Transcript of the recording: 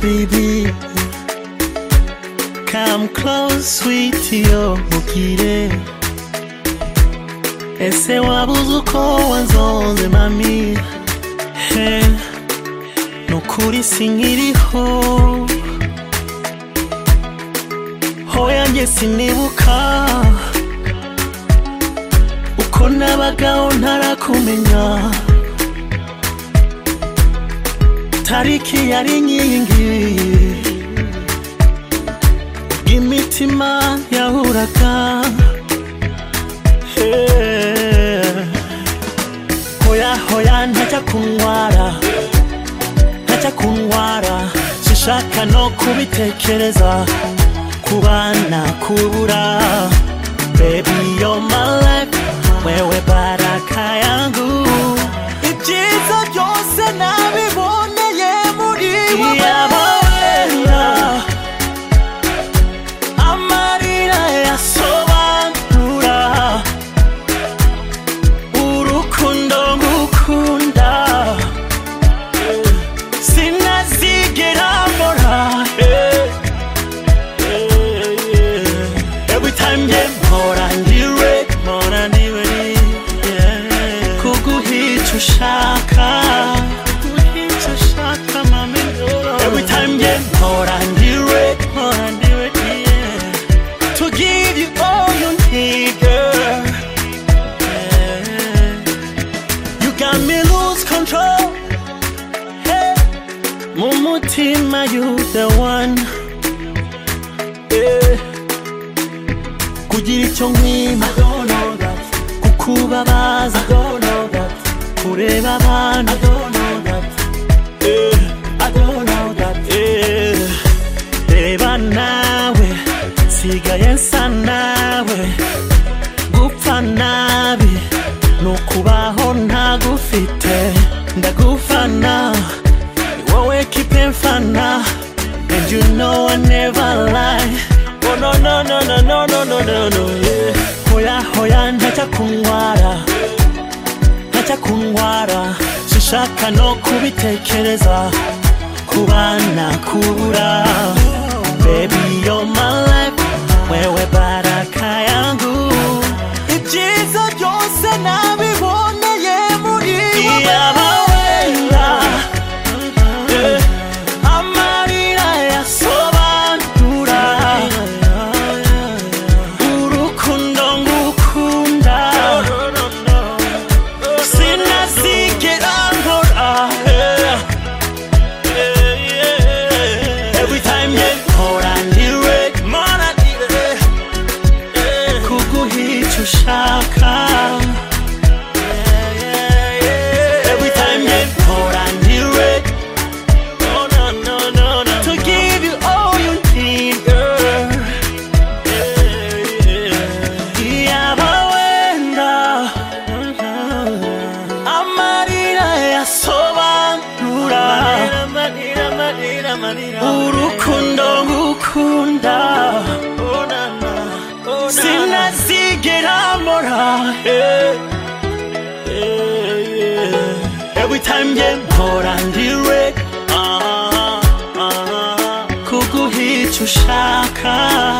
baby. Come close, sweetie, yo mukire. Ese wabuze uko wanzonze mami he nukuri sinkiriho hoya njye sinibuka uko nabagaho ntarakumenya tariki yari inkingi imitima yahuraga Eh, hoya hoya ntajya kuntwara ntajya kuntwara sishaka no kubitekereza kubana kubura baby you're my life wewe baraka yangu ibyiza byose nabiboneye muri wowe amarira yasobanura urukundo ngukunda sinazigera mbora eh, eh, eh. every time nge mpora ndiwe mpora ndiwe yeah. kuguhica ushaka kuguhica ushaka mami every time nge mpora ndiwe mpora ndiwe yeah to give you all you need, girl. You got me lose control. Hey, Mumutima, you the one. Yeah. Kugira icyo nkwima kukubabaza kureba abana Eh. reba nawe nsigaye nsa nawe gupfa nabi nukubaho ntagufite ndagufana ni wowe kipe mfana and you know I never lie oh no no no no no no no no no yeah hoya hoya ntajya kuntwara ntajya kuntwara sishaka no kubitekereza kubana kubura baby you're my life wewe baraka yangu ibyiza byose nabiboneye muri wowe amarira yasobanura urukundo ngukunda sinazigera nkora every time nge nkora ndiwe kuguhica ushaka every time nge nkora ndiwe no, no, no, no, no. To give you all you need, girl. Iyaba wenda amarira yasobanura urukundo ngukunda sinazigera mbora eh. Every time nge mpora ndiwe ah, ah, kuguhica ushaka